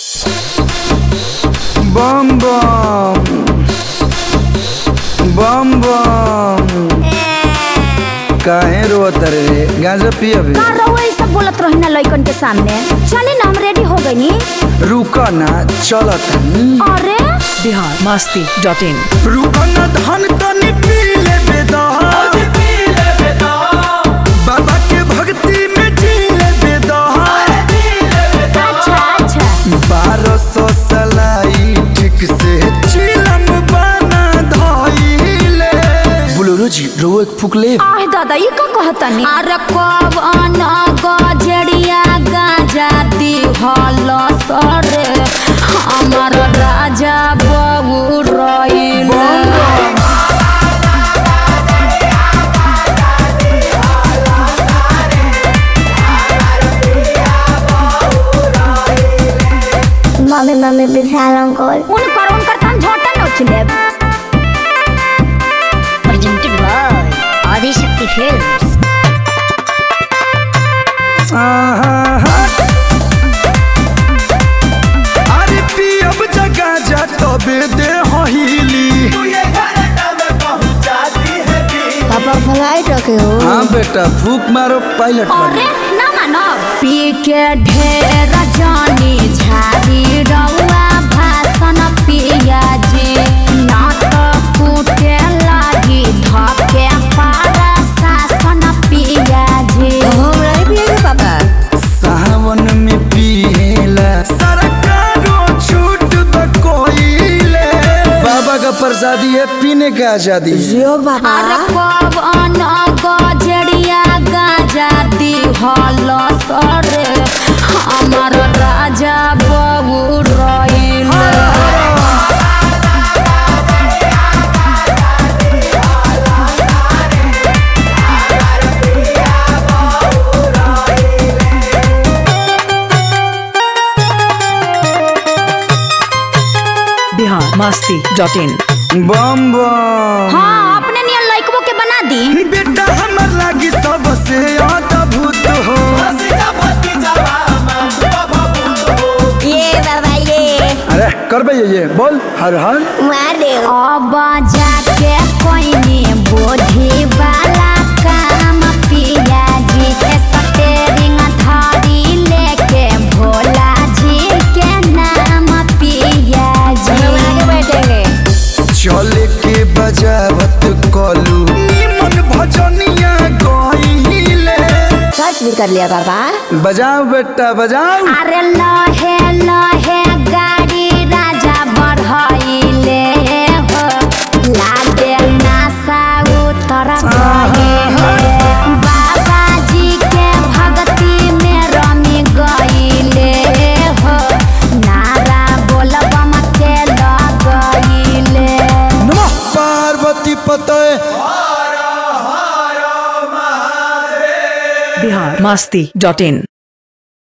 बम बम बम बम काहे रोत रे गांजा पियबे का रहुआ ई सब बोलत रही ना लइकन के सामने चले ना हम रेडी हो गईनी रुक ना चलत अरे बिहार मस्ती डॉट इन रुक ना धन तनी पी लेबे दा बाबा के भक्ति में जी लेबे दा अच्छा अच्छा बारह सौ सलाई ठीक से चिलम बना धइले बुलुरु जी रो एक फूक ले आह दादा ये का कहतनी अरे कवन गजड़िया गाजा दी हल सरे हमर राजा बबू रइल मम्मी मम्मी विशाल अंकल उनकर उनकर तन झोटा नोच लेब प्रेजेंटेड बाय आदिशक्ति फिल्म्स आहा अरे पियब जगह जा तबे दे हिली पापा फ्लाइट रखे हो हाँ बेटा फूक मारो पायलट अरे ना मानो पी के ढेर जानी झाड़ी रउआ भाषण पिया जी ना तो कूटे लागी धके पारा शासन पिया जी हम नहीं पिएंगे पापा सावन में पिएला सरकारों छूट द कोइले बाबा का प्रसादी है पीने का आजादी है। जियो पापा अरे पवन गजड़िया गाजा दी हल सरे हमर राजा बबू रइल बिहार मस्ती डॉट इन बम बम हाँ अपने नियन लइकबो के बना दी बेटा हमर लागी सबसे अद्भुत हो ये बाबा ये अरे करबे ये ये बोल हर हर मार दे अब जाके कोइनी बोधी वाला काम पिया जी के स्टेरिंग धारी लेके भोला जी के नाम पिया जी आगे बैठेंगे चले के बजावत कलू निमन भजनिया गइले सर्च भी कर लिया पापा बजाओ बेटा बजाओ अरे लहे लहे गाड़ी राजा बढ़ाइले हो लागे नासा उतर गए बाबा जी के भक्ति में रमी गइले हो नारा बोलबम के लगइले नमः पार्वती पते बिहार मस्ती डॉट इन